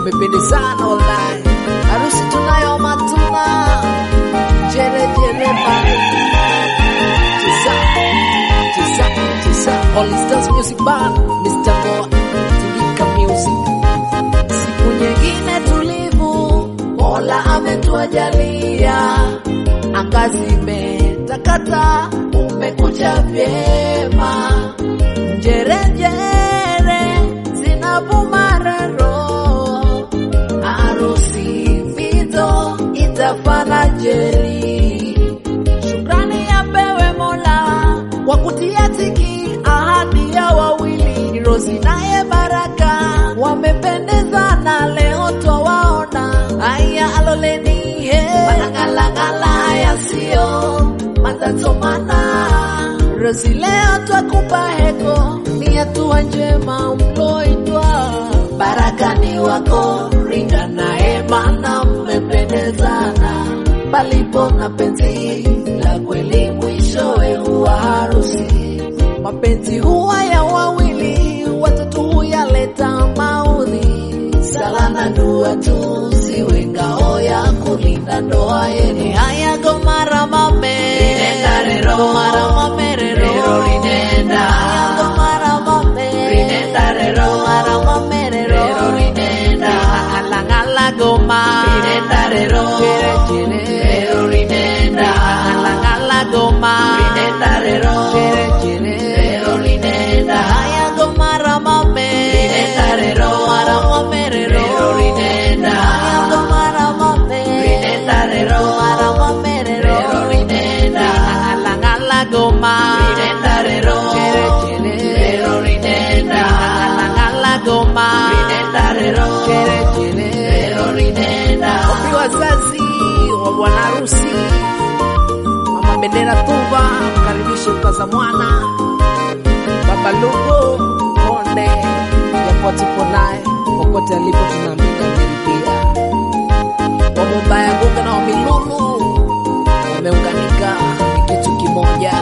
wamependezana wallahi. Harusi tunayo matuna jere jere bye. Tisa tisa tisa All Stars Music Band Mr. Goa Tingika Music Siku nyingine tulivu Mola ametuajalia Angazi imetakata umekuja vyema Njerejere zinavuma rero Harusi vito itafana jeri Shukrani yapewe Mola kwa kutia tiki ahadi ya wawili Rozi naye Baraka wamependezana leo twawaona. Haya aloleni he manang'alang'ala yasiyo matatomana. Rozi leo twakupa heko, ni hatua njema mloitwa. Baraka ni wako, ringa naye mana mmependezana palipo na penzi la kweli mwishowe huwa harusi. Mapenzi huwa ya wawili, watatu huyaleta maudhi. Sala na dua tu ziwe ngao ya kulinda ndoa yenu. Haya gomara mame rinenda rero gomara mame rero rero rinenda haya gomara mame rinenda rero gomara mame rero rero rinenda ngala ngala goma rinenda rero jere jere rero rinenda ngala ngala goma rinenda rero jere jere rero rinenda haya gomara mame rinenda rero gomara mame rero rero rinenda haya gomara mame rinenda rero gomara mame rero rero rinenda ngala ngala goma rinenda rero jere jere rero rinenda ngala ngala goma rinenda rero jere jere rero rinenda Wapi wazazi wa bwana harusi Mama Bendera Tuva mkaribishe mkaza mwana Baba Lugo Konde yapo tupo naye popote alipo tunaamini ameridhia Wamumbaya Gunga na Wamilulu wameunganika ni kitu kimoja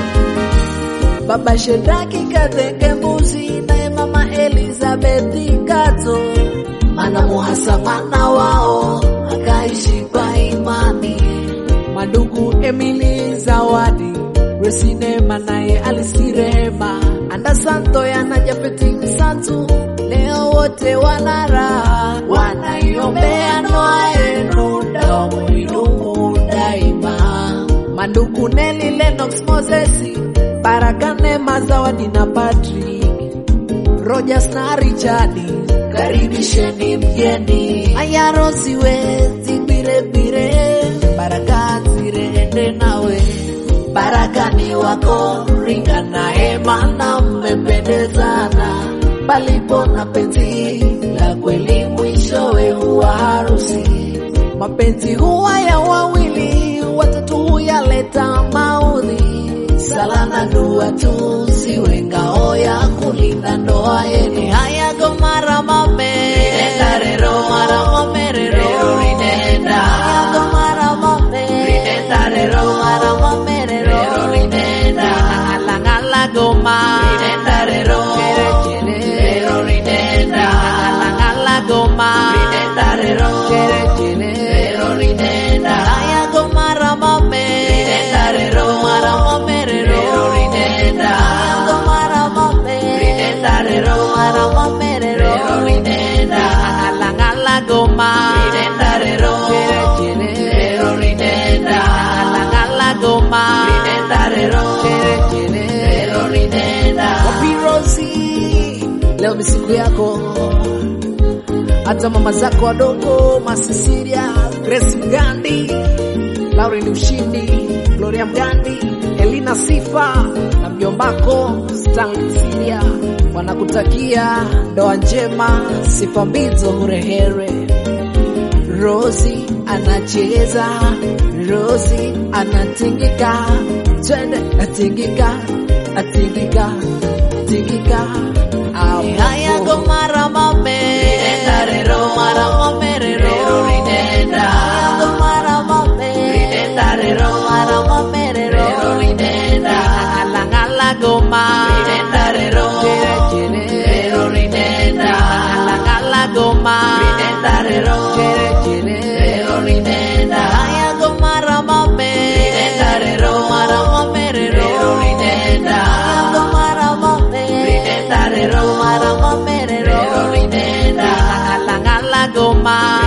Baba Shedraki katenge mbuzi naye mama Elizabeth Kato mana muhasamana wao akaishi kwa imani. Madugu Emily Zawadi Resinema naye alisirehema Anda Santo yana Jafeti Msantu leo wote wana raha wanaiombea ndoa yenu damu idumu daima. Mandugu Neli Lennox Mosesi Baraka Neema Zawadi na Patrick Rogers na Richard, karibisheni mgeni. Aya Rosi wezi bire bire, baraka zirende nawe. Baraka ni wako, ringa naye maana mmependezana. Palipo na penzi la kweli, mwishowe huwa harusi. Mapenzi huwa ya wawili, watatu huyaleta maudhi. Sala na dua tu ziwe ngao ya kulinda ndoa yenu. Haya gomara mame rinenda rero mara mame rero rero rinenda haya gomara mame rinenda rero mara mame rero rero rinenda ngala ngala goma rinenda rero jere jere rero rinenda ngala ngala goma rinenda rero jere jere rero rinenda haya gomara mame rinenda rero mara mame rero rero rinenda haya gomara mame rinenda rero mara mame rero rero rinenda ngala ngala goma rinenda rero jere jere rero rinenda ngala ngala goma rinenda rero jere jere rero rinenda Wapi Rosi leo ni siku yako hata mama zako wadogo Masisiria, Grace Mgandi, Lauren Ushindi, Gloria Mgandi, Elina Sifa na mjombako Stanley Siria wanakutakia ndoa njema, sifa mbizo hurehere. Rosi anacheza, Rosi anatingika, twende atingika, atingika, tingika. Haya gomara mame, rinenda rero, mara mame rero, rinenda. Haya gomara mame, rinenda rero, mara mame rero, rinenda. Ngala ngala goma, rinenda rero, jere jere, rero rinenda. Ngala ngala goma, rinenda. salama.